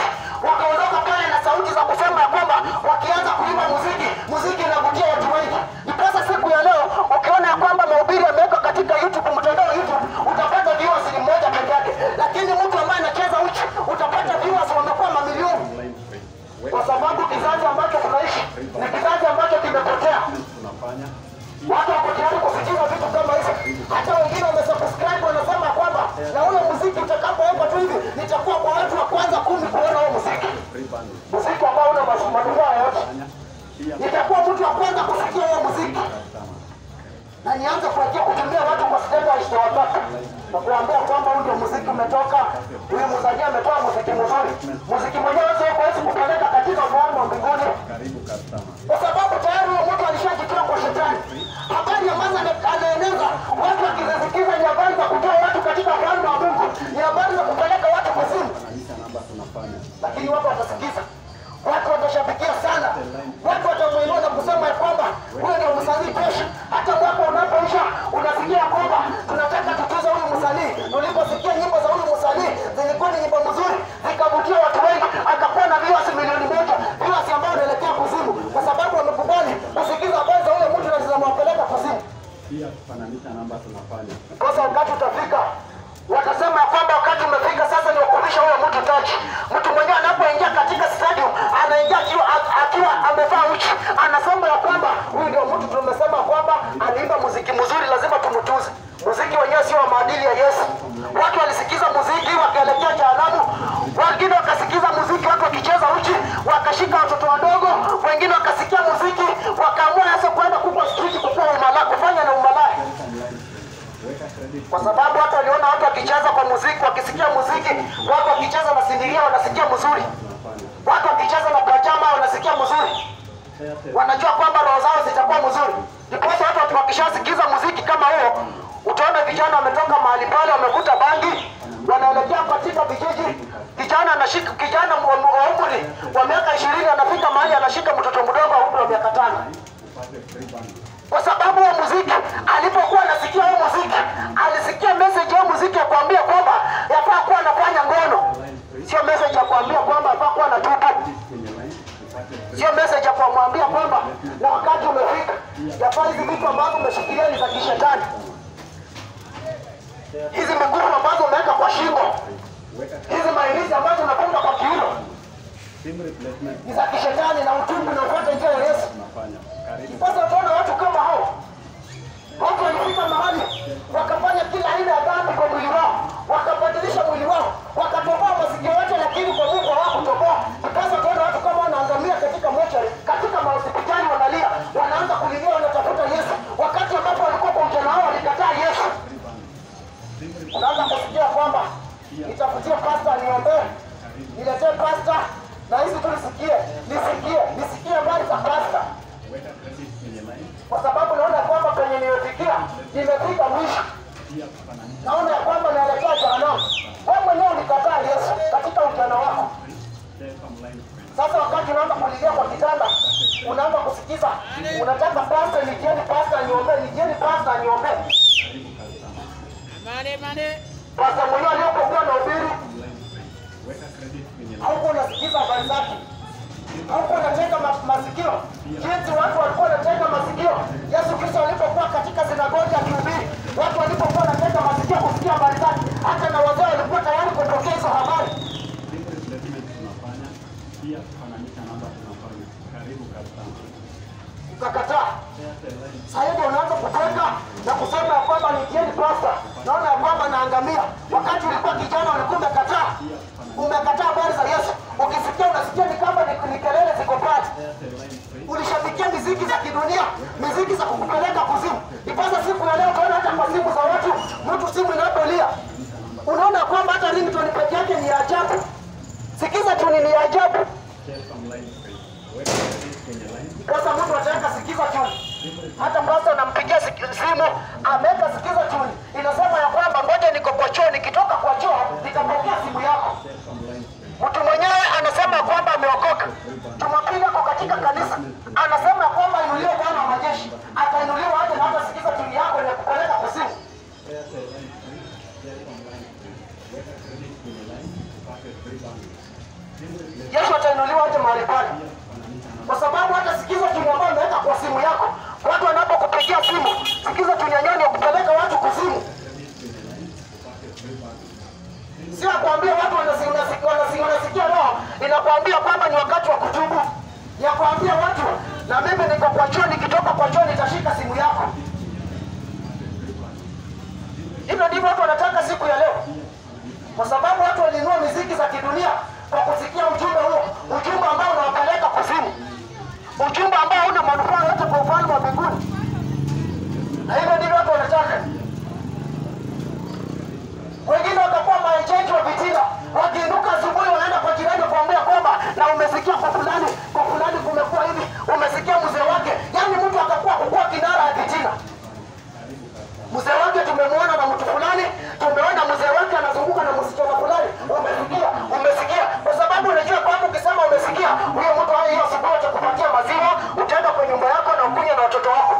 Speaker 1: wakaondoka pale na sauti za kusema ya kwamba wakianza kuimba muziki, muziki inavutia watu wengi. Ndiposa siku ya leo ukiona ya kwamba mahubiri yamewekwa katika YouTube, mtandao wa YouTube, utapata viewers ni mmoja peke yake, lakini mtu ambaye anacheza uchi utapata viewers wamekuwa mamilioni,
Speaker 2: online trade.
Speaker 1: kwa
Speaker 2: Weka
Speaker 1: sababu kizazi ambacho tunaishi ni kizazi ambacho kimepotea.
Speaker 2: tunafanya
Speaker 1: Watu wako tayari kusikiza vitu kama hizo. Hata wengine wamesubscribe wanasema kwamba na ule muziki utakapowekwa tu hivi nitakuwa kwa watu wa kwanza kumi kuona huo muziki,
Speaker 2: free bundle.
Speaker 1: muziki ambao una mas- manufaa yoyote.
Speaker 2: Fanya pia
Speaker 1: Nitakuwa mtu wa kwanza kusikia huo muziki
Speaker 2: customer.
Speaker 1: na nianze kuwekea kutumia watu kwa status na wataka na kuambia kwamba huu ndio muziki umetoka, huyu msanii ametoa muziki mzuri. Muziki mwenyewe sio kuwezi kupeleka katika ufalme wa mbinguni
Speaker 2: Karibu customer.
Speaker 1: kwa sababu tayari huyo mtu alishajitoa kwa shetani. Habari ambazo ana- anaeneza watu wakizisikiza ni habari za kutoa watu katika ufalme wa Mungu, ni habari za kupeleka watu kuzimu,
Speaker 2: Kanisa namba tunafanya.
Speaker 1: lakini watu watasikiza, watu watashabikia sana, watu watamuinua na kusema ya kwamba huyo ndio msanii tosha. Hata mwaka unapoisha unasikia ya kwamba tunataka tutuze huyu msanii. Uliposikia nyimbo za huyu msanii zilikuwa ni nyimbo nzuri, zikavutia watu wengi, akakuwa na viewers milioni moja, viewers ambao wanaelekea kuzimu, kwa sababu wamekubali kusikiza habari za huyo mtu na zinamwapeleka kuzimu.
Speaker 2: Pia kufananisha namba tunafanya.
Speaker 1: Sasa wakati utafika, watasema ya kwamba wakati umefika sasa ni wakuvisha huyo mtu taji. Mtu mwenyewe anapoingia katika stadium anaingia akiwa, akiwa amevaa uchi, anasema ya kwamba huyu ndio mtu tumesema kwamba aliimba muziki mzuri, lazima tumtuze. Muziki wenyewe sio wa maadili ya Yesu. Watu walisikiza muziki wakaelekea jehanamu, wengine wakasikiza muziki watu wakicheza uchi, wakashika watoto wadogo, wengine wakasikia muziki wakaamua sasa kwenda kupa street kukuwa umalaya, kufanya na umalaya
Speaker 2: Online trade. Weka credit
Speaker 1: kwa sababu hata waliona watu wakicheza kwa muziki, wakisikia muziki, watu wakicheza na sindiria wanasikia mzuri,
Speaker 2: tunafanya.
Speaker 1: watu wakicheza na pajama wanasikia mzuri,
Speaker 2: Airtel
Speaker 1: wanajua kwamba roho zao zitakuwa mzuri. Ndiposa watu wakishasikiza muziki kama huo, utaona vijana wametoka mahali pale, wamevuta bangi, wanaelekea katika vijiji. Kijana anashika kijana wa wa umri wa miaka ishirini anafika mahali anashika mtoto mdogo wa umri wa miaka tano
Speaker 2: upate free bundle.
Speaker 1: kwa sababu huo muziki alipokuwa anasikia huo muziki alisikia message ya muziki ya kuambia kwamba yafaa kuwa anafanya ngono,
Speaker 2: Online trade.
Speaker 1: sio message ya kuambia kwamba yafaa kuwa anatubu,
Speaker 2: Kwenye line upate free
Speaker 1: sio message ya kumwambia kwamba na wakati umefika, yafaa hizi vitu ambazo umeshikilia ni za kishetani, hizi migufu ambazo umeweka kwa shingo,
Speaker 2: Weka
Speaker 1: hizi mailizi ambazo unafunga kwa kiuno
Speaker 2: sim replacement
Speaker 1: ni za kishetani, na utubu na ufuate njia ya Yesu.
Speaker 2: tunafanya. Karibu
Speaker 1: Sasa utaona watu kama hao, watu walifika mahali wakafanya kila aina ya dhambi kwa mwili wao, wakabadilisha mwili wao, wakatoboa masikio yote, lakini kwa Mungu hawakutoboa. Sasa utaona watu kama wanaangamia katika mochari, katika mahospitali wanalia, wanaanza kulilia, wanatafuta Yesu, wakati ambapo walikuwa kwa ujana wao walikataa Yesu.
Speaker 2: sim replacement.
Speaker 1: Unaanza kusikia kwamba nitafutie pasta niombee, niletee pasta na hizi tu nisikie, nisikie, nisikie habari za pasta
Speaker 2: Weka credit kwenye line.
Speaker 1: kwa sababu naona ya kwamba penye nimefikia nimefika mwisho,
Speaker 2: Pia kufananisha
Speaker 1: naona ya kwamba naelekea jehanamu. Wewe mwenyewe ulikataa Yesu katika ujana wako.
Speaker 2: Telecom line trade.
Speaker 1: Sasa wakati unaanza kulilia kwa kitanda, unaanza kusikiza, unataka pasta, nijieni pasta niombee, nijieni pasta niombee.
Speaker 2: Karibu customer.
Speaker 3: Money, money.
Speaker 1: Pasta mwenyewe aliyopokuwa na ubiri
Speaker 2: Online trade. Weka credit kwenye line.
Speaker 1: haukuwa unasikiza habari zake, haukuwa unatega ma- masikio jinsi watu walikuwa wanatega masikio Yesu Kristo alipokuwa katika sinagogi akihubiri, watu walipokuwa wanatega masikio kusikia habari zake, hata na wazee walikuwa tayari kupokea hizo habari.
Speaker 2: Sim replacement tunafanya. Pia kufananisha namba tunafanya. Karibu customer.
Speaker 1: Ukakataa.
Speaker 2: Airtel line.
Speaker 1: Sasa hivi unaanza kuteka na kusema ya kwamba nikieni pasta, naona ya kwamba naangamia. Wakati ulikuwa kijana ulikuwa umekataa, umekataa habari za Yesu. Ukisikia unasikia ni kama ni, ni kelele ziko pale.
Speaker 2: Airtel line trade.
Speaker 1: ulishabikia miziki za kidunia, miziki za kukupeleka kuzimu. Ipasa siku ya leo utaona hata kwa simu za watu, mtu simu inapolia, unaona kwamba hata ringtone peke yake ni ya ajabu. Sikiza tuni ni ya ajabu.
Speaker 2: Telecom line trade. Weka credit kwenye line.
Speaker 1: Sasa mtu ataweka sikiza tuni, hata pasta anampigia siki- simu, ameweka sikiza tuni, inasema ya kwamba ngoja niko kwa choo, nikitoka kwa choo nitapokea simu yako.
Speaker 2: Telecom line trade.
Speaker 1: Mtu mwenyewe anasema ya kwamba ameokoka. Jumapili ako katika kanisa, anasema ya kwamba inuliwe Bwana wa majeshi, atainuliwa hata na hata sikiza tuni yako ni ya kupeleka kuzimu.
Speaker 2: Airtel line trade. Telecom line trade. Weka credit kwenye line. Upate free bundle.
Speaker 1: Yesu atainuliwa aje mahali pale, kwa sababu hata sikiza tuni ambayo umeweka kwa simu yako, watu wanapokupigia simu, sikiza tuni yenyewe ni ya kupeleka watu kuzimu. Si akwambia watu wanasi- wanasi- wanasi- wanasikia roho, inakwambia kwamba ni wakati wa kutubu, ya kuambia watu na mimi niko kwa choo, nikitoka kwa choo nitashika simu yako. Hivyo ndivyo watu wanataka siku ya leo, kwa sababu watu walinunua miziki za kidunia kwa kusikia ujumbe huo, ujumbe ambao unawapeleka kuzimu, ujumbe ambao hauna manufaa yote kwa ufalme wa mbinguni. Na hivyo ndivyo watu wanataka. Wengine watakuwa maejeji wa vitina, wakiinuka asubuhi wanaenda kwa jirani kuambia kwamba na umesikia kwa fulani, kwa fulani kumekuwa hivi, umesikia mzee wake. Yaani mtu atakuwa kukuwa kinara ya vitina mzee wake tumemwona na mtu fulani, tumeona mzee wake anazunguka na msichana fulani. Umesikia? Umesikia? Kwa sababu unajua kwamba ukisema umesikia, huyo mtu hayo hiyo asubuhi atakupatia maziwa, utaenda kwa nyumba yako na ukunywe na watoto wako.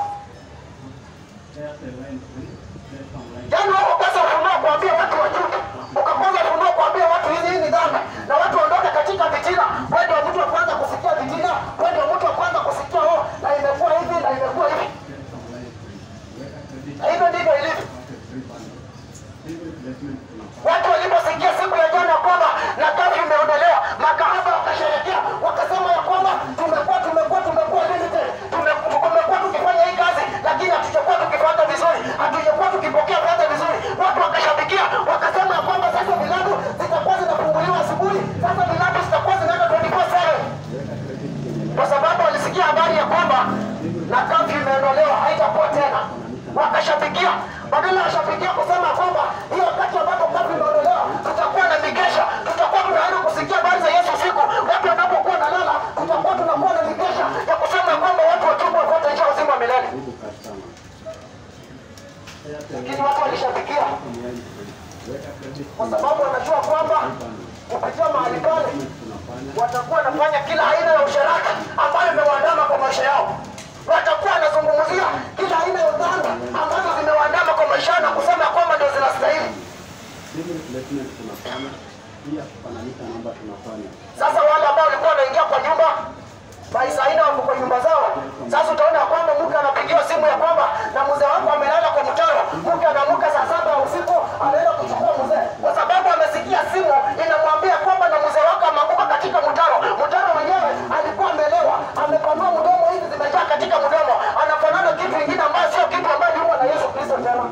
Speaker 1: Yaani wewe ukakosa ufunuo kuambia watu wajuke, ukakosa ufunuo kuambia watu hizi hii ni dhambi, na watu waondoke katika vitina. Wewe ndio mtu wa kwanza kusikia vitina, wewe ndio mtu wa kwanza kusikia oh, na imekuwa hivi na imekuwa hivi. Na hivyo ndivyo ilivyo. Watu waliposikia siku ya jana kwamba na kafi imeondolewa, makahaba wakasherekea, wakasema ya kwamba tumekuwa tumekuwa tumekuwa limited, tume- tumekuwa tukifanya hii kazi, lakini hatujakuwa tukipata vizuri, hatujakuwa tukipokea fedha vizuri. Watu wakashabikia, wakasema ya kwamba sasa vilabu zitakuwa zinafunguliwa asubuhi, sasa vilabu zitakuwa zinaenda 24/7 kwa sababu walisikia habari ya kwamba na kafi imeondolewa, haitakuwa tena. Wakashabikia, badala ya shabikia kusema kwamba hiyo wakati ambapo kafi imeondolewa, tutakuwa na mikesha, tutakuwa tunaenda kusikia habari za Yesu usiku, watu wanapokuwa na lala, tutakuwa tunakuwa na mikesha ya kusema kwamba watu watubu wafuate njia ya uzima wa milele. Lakini watu walishabikia kwa sababu wanajua kwamba kupitia mahali pale watakuwa wanafanya kila aina ya usharati ambayo imewaandama kwa maisha yao. Watakuwa wanazungumzia kila aina ya dhambi ambazo zimewaandama kwa maisha yao na kusema kwamba ndio zinastahili. Sasa wale ambao walikuwa wanaingia kwa nyumba maisa aina wako kwa nyumba zao. Sasa utaona ya kwamba mke anapigiwa simu ya kwamba na mzee wako amelala kwa mtaro. Mke anaamka saa saba ya usiku anaenda kuchukua mzee, kwa sababu amesikia simu inamwambia kwamba na mzee wako ameanguka katika mtaro. Mtaro wenyewe alikuwa amelewa, amepanua mdomo, hizi zimejaa katika mdomo, anafanana kitu kingine ambayo sio kitu ambayo yuko na Yesu Kristo tena.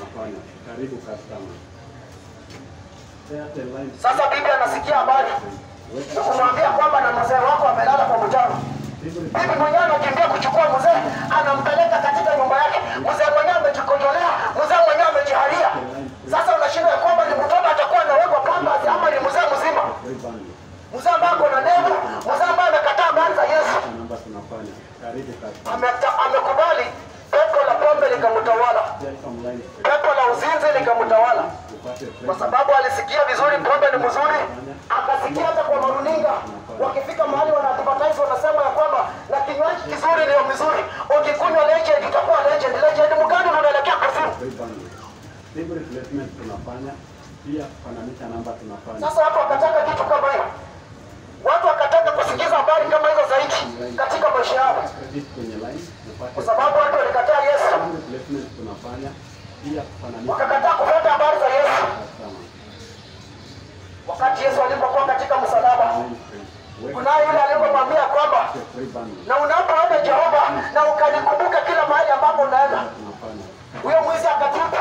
Speaker 1: Sasa bibi anasikia habari na kumwambia kwamba na mzee wako amelala kwa mtaro. Bibi mwenyewe anakimbia kuchukua mzee, anampeleka katika nyumba yake. Mzee mwenyewe amejikojolea, mzee mwenyewe amejiharia. Sasa unashinda ya kwamba ni mtoto atakuwa anawekwa pampers ama ni mzee mzima, mzee ambaye ako na ndevu, mzee ambaye amekataa habari za Yesu, Ameta- amekubali pepo la pombe likamtawala, pepo la uzinzi likamtawala, kwa sababu alisikia vizuri pombe ni mzuri, akasikia hata kwa maruninga wakifika mahali wana advertise wanasema ya kwamba na kinywaji kizuri ndio mzuri, ukikunywa legend utakuwa legend. Legend mgani unaelekea kuzimu? Sasa watu wakataka kitu kama hiyo, watu wakataka kusikiza habari kama hizo zaidi katika maisha yao, kwa sababu watu walikataa Yesu, wakakataa kufuata habari za Yesu. Wakati Yesu alipokuwa katika msalaba, kunaye yule aliyemwambia kwamba na unapoenda Jehova na ukanikumbuka kila mahali ambapo unaenda, huyo mwizi akatupa.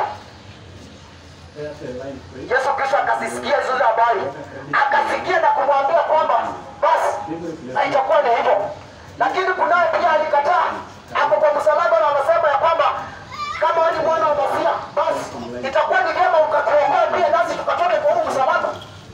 Speaker 1: Yesu Kristo akazisikia zile habari, akasikia na kumwambia kwamba basi haitakuwa ni hivyo. Lakini kunaye pia alikataa, hapo kwa msalaba, na anasema ya kwamba kama wewe ni mwana wa Masia, basi itakuwa ni vyema ukatuokoe pia nasi tukatoke kwa huu msalaba.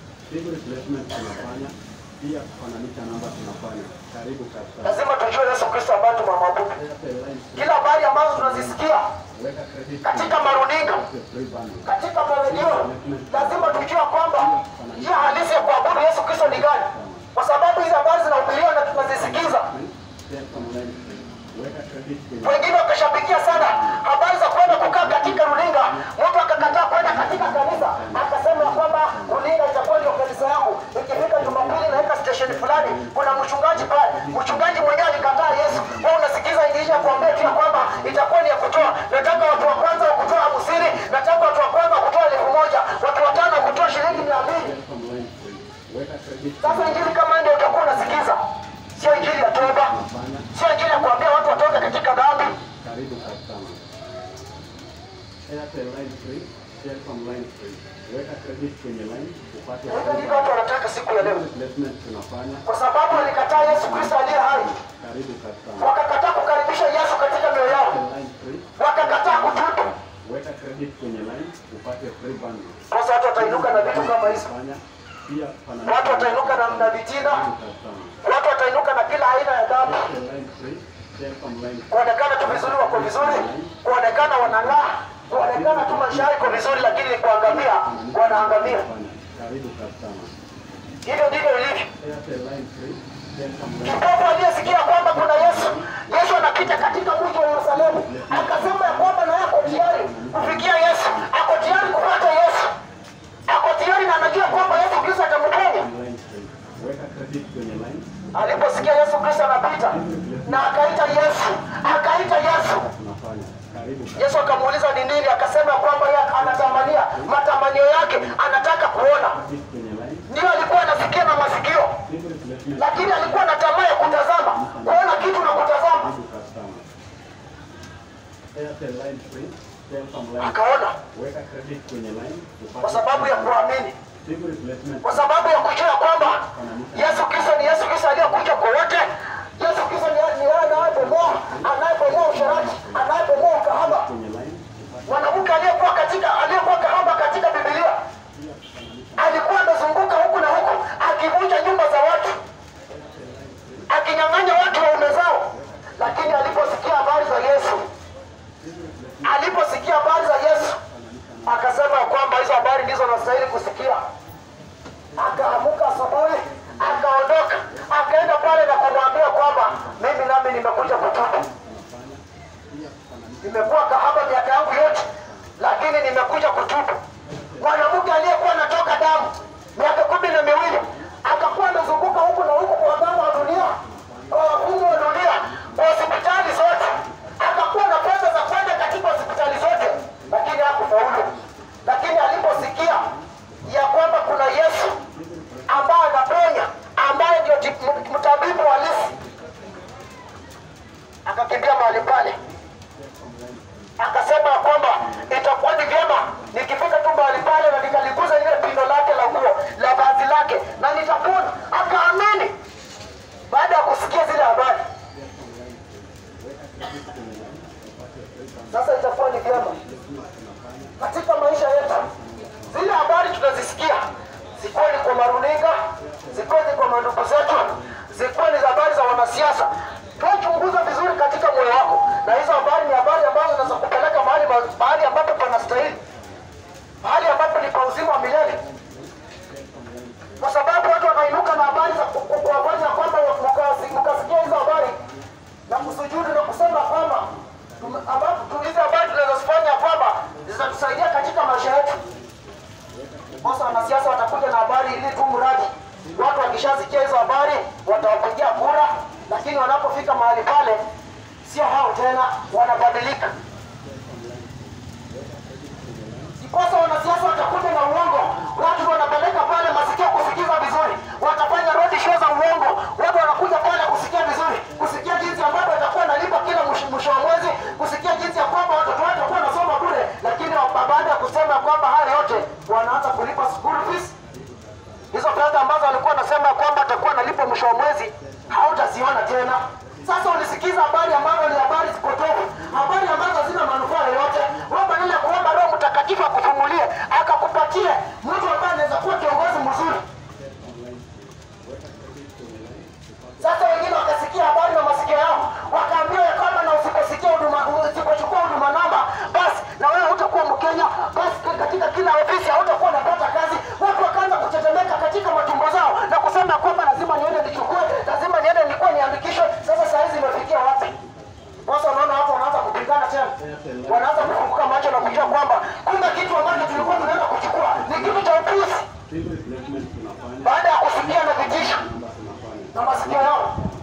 Speaker 1: Lazima tujue Yesu Kristo ambaye tumemwabudu. Kila habari ambazo tunazisikia katika maruninga, katika maredio, lazima tujue kwamba njia halisi ya kuabudu Yesu Kristo ni gani, kwa sababu hizi habari zinahubiriwa na tunazisikiza. Wengine wakashabikia sana habari za kwenda kukaa katika runinga. Mtu akakataa kwenda katika kanisa, akasema ya kwamba runinga itakuwa ndio kanisa yangu. Ikifika Jumapili naweka station mchungaji pale. Mchungaji mwenyewe alikataa Yesu. Wewe unasikiza injili ya kuambia tu ya kwamba itakuwa ni ya kutoa. Nataka watu wa kwanza wa kutoa hamsini, nataka watu wa kwanza wa kutoa elfu moja, watu watano wa kutoa shilingi mia mbili.
Speaker 2: From line three. Weka credit
Speaker 1: Sasa injili kama ndio utakuwa unasikiza, sio injili ya toba, sio injili ya kuambia watu watoke katika dhambi.
Speaker 2: karibu customer. Airtel line three. Telecom line three. Weka credit kwenye line upate
Speaker 1: Hivyo ndivyo watu wanataka siku ya leo,
Speaker 2: replacement tunafanya.
Speaker 1: kwa sababu walikataa Yesu Kristo aliye hai,
Speaker 2: Karibu customer.
Speaker 1: wakakataa kukaribisha Yesu katika mioyo yao,
Speaker 2: Airtel line three.
Speaker 1: wakakataa kutubu.
Speaker 2: Weka credit kwenye line upate free bundle.
Speaker 1: Sasa watu watainuka na vitu kama hizo,
Speaker 2: Fanya pia pana
Speaker 1: watu watainuka na, na vitina,
Speaker 2: Karibu customer.
Speaker 1: watu watainuka na kila aina ya dhambi,
Speaker 2: Airtel line three. Telecom line
Speaker 1: kuonekana tu vizuri, wako vizuri, kuonekana wanang'aa, kuonekana tu maisha yao iko vizuri, lakini ni kuangamia, wanaangamia.
Speaker 2: fanya. Karibu customer.
Speaker 1: Hivyo ndivyo ilivyo.
Speaker 2: Airtel line three. Telecom line
Speaker 1: Kipofu aliyesikia kwamba kuna Yesu, Yesu anapita katika mji wa Yerusalemu, akasema ya kwamba naye ako tayari kufikia Yesu, ako tayari kupata Yesu, ako tayari na anajua kwamba Yesu Kristo atamponya.
Speaker 2: line three. Weka credit kwenye line.
Speaker 1: Aliposikia Yesu Kristo anapita na akaita Yesu, akaita Yesu,
Speaker 2: Tunafanya. Karibu
Speaker 1: Yesu akamuuliza ni nini, akasema kwamba yeye anatamania, matamanio yake anataka kuona.
Speaker 2: credit kwenye line.
Speaker 1: Ndio alikuwa anasikia na masikio,
Speaker 2: Single replacement.
Speaker 1: lakini alikuwa na tamaa ya kutazama, kuona kitu na kutazama,
Speaker 2: Karibu customer. Airtel line three. Telecom line.
Speaker 1: akaona
Speaker 2: Weka credit kwenye line. upate
Speaker 1: kwa sababu ya kuamini,
Speaker 2: Single replacement.
Speaker 1: kwa sababu ya kujua kwamba Yesu Kristo ni Yesu Kristo aliyekuja kwa wote. Yesu Kristo ni ni yeye anayebomoa, anayebomoa usherati, anayebomoa ukahaba.
Speaker 2: Kwenye line. Upate
Speaker 1: Mwanamke aliyekuwa katika aliyekuwa kahaba katika Biblia alikuwa amezunguka huku na huku akivunja nyumba za watu, akinyang'anya watu waume zao, lakini aliposikia habari za Yesu, aliposikia habari za Yesu akasema ya kwamba hizo habari ndizo nastahili kusikia. Akaamuka asubuhi, akaondoka, akaenda pale na kumwambia kwamba mimi nami nimekuja kutubu. Nimekuwa kahaba miaka yangu yote, lakini nimekuja kutubu. Mwanamke aliyekuwa anatoka damu miaka kumi na miwili akakuwa amezunguka huku na huku kwa waganga wa dunia, kwa wakungu wa dunia, kwa hospitali zote, akakuwa na pesa za kwenda katika hospitali zote, lakini hakufaulu. Lakini aliposikia ya kwamba kuna Yesu ambaye anaponya, ambaye ndio tip- m- mtabibu halisi, akakimbia mahali pale akasema ya kwamba itakuwa ni vyema nikifika tu mahali pale na nikaliguza lile pindo lake la nguo la vazi lake na nitapona. Akaamini baada ya kusikia zile habari. Sasa itakuwa ni vyema katika maisha yetu, zile habari tunazisikia, zikuwe ni kwa maruninga, zikuwe ni kwa mandugu zetu, zikuwe ni za habari za wanasiasa, tuachunguza vizuri katika moyo wako, na hizo habari ni habari ambazo zinaweza kupeleka mahali mahali ambapo panastahili, mahali ambapo ni pa uzima wa milele, kwa sababu watu wanainuka na habari za ku- ku- kuwafanya kwamba mkasi- mkasikia hizo habari na kusujudu na kusema kwamba tume- ambapo tu- hizi habari tunazozifanya kwamba zitatusaidia katika maisha yetu. Sasa wanasiasa watakuja na habari ili tu mradi watu wakishasikia hizo habari watawapigia kura, lakini wanapofika mahali pale sio hao tena, wanabadilika. Sikosa wanasiasa watakuja na uongo, watu wanapeleka pale masikio kusikiza vizuri, watafanya road show za uongo, watu wanakuja pale kusikia vizuri, kusikia jinsi ambavyo watakuwa nalipa kila mwisho mwisho wa mwezi, kusikia jinsi ya kwamba watoto wao watakuwa wanasoma bure, lakini wa- baada ya kusema kwamba haya yote wanaanza kulipa school fees hizo fedha ambazo alikuwa anasema kwamba atakuwa analipa mwisho wa mwezi hautaziona tena. Sasa ulisikiza habari ambazo ni habari zipotofu, habari ambazo hazina manufaa yoyote. Wewe badala ya kuomba Roho Mtakatifu akufungulie akakupatie mtu ambaye anaweza kuwa kiongozi mzuri. Sasa wengine wakasikia habari na masikio yao, wakaambiwa ya kwamba na usiposikia huduma, usipochukua huduma namba, basi na wewe hutakuwa Mkenya, basi katika kila ofisi hautakuwa unapata kazi. Watu wakaanza kutetemeka katika matumbo zao na kusema kwamba lazima niende nichukue, lazima niende nikuwa niandikishwe. Sasa saa hizi imefikia wapi? Sasa unaona watu wanaanza kupigana tena, wanaanza kufunguka macho na kujua kwamba kumbe kitu ambacho tulikuwa tunaenda kuchukua ni kitu cha upuzi,
Speaker 2: Single replacement tunafanya.
Speaker 1: baada ya kusikia na vitisho
Speaker 2: Namba tunafanya.
Speaker 1: na masikio yao.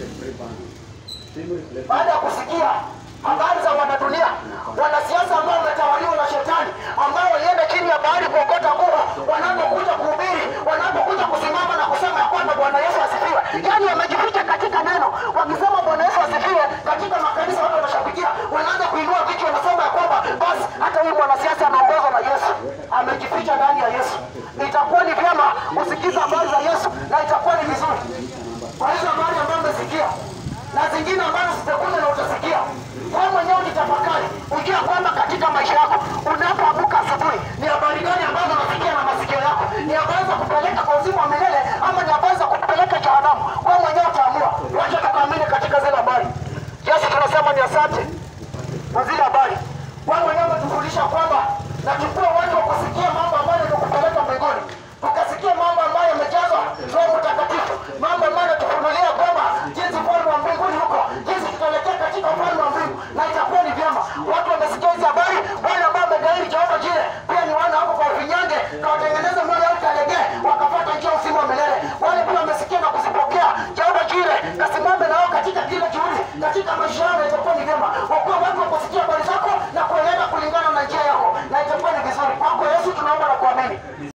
Speaker 2: upate free bundle. Sim replacement.
Speaker 1: baada ya kusikia habari za wanadunia, wanasiasa ambao wametawaliwa na shetani, ambao walienda chini ya bahari kuokota nguvu, wanapokuja kuhubiri, wanapokuja kusimama na kusema ya kwamba Bwana Yesu asifiwe, yaani wamejificha katika neno, wakisema Bwana Yesu asifiwe katika makanisa, watu wanashabikia, wanaanza kuinua vichwa, wanasema ya kwamba basi hata huyu mwanasiasa anaongozwa na Yesu, amejificha ndani ya Yesu. Itakuwa ni vyema kusikiza habari za Yesu na itakuwa ni vizuri kwa hizo habari ambazo umesikia na zingine ambazo zitakuja na utasikia wewe mwenyewe ujitafakari, ujue kwamba katika maisha yako unapoamka asubuhi, ni habari gani ambazo unasikia na masikio yako? Ni habari za kupeleka kwa uzima wa milele ama ni habari za kupeleka jehanamu? Wewe mwenyewe utaamua. Wacha tukaamini katika zile habari. Yesu tunasema ni asante kwa zile habari. Wewe mwenyewe umetufundisha kwamba na tukue watu wa kusikia mambo ambayo yanakupeleka mbinguni, tukasikia mambo ambayo yamejazwa Roho Mtakatifu, mambo ambayo yanatufunulia kwamba jinsi ufalme wa mbinguni huko, jinsi tutaelekea katika ufalme wa mbingu, na itakuwa ni vyema watu wamesikia hizi habari. Wale ambao wamegairi Jehova Jire pia ni wana wako kwa ufinyange, kawatengeneza moyo wao ikalegee, wakapata njia ya uzima wa milele. Wale pia wamesikia na kuzipokea Jehova Jire, kasimame nao katika kila juhudi, katika maisha yao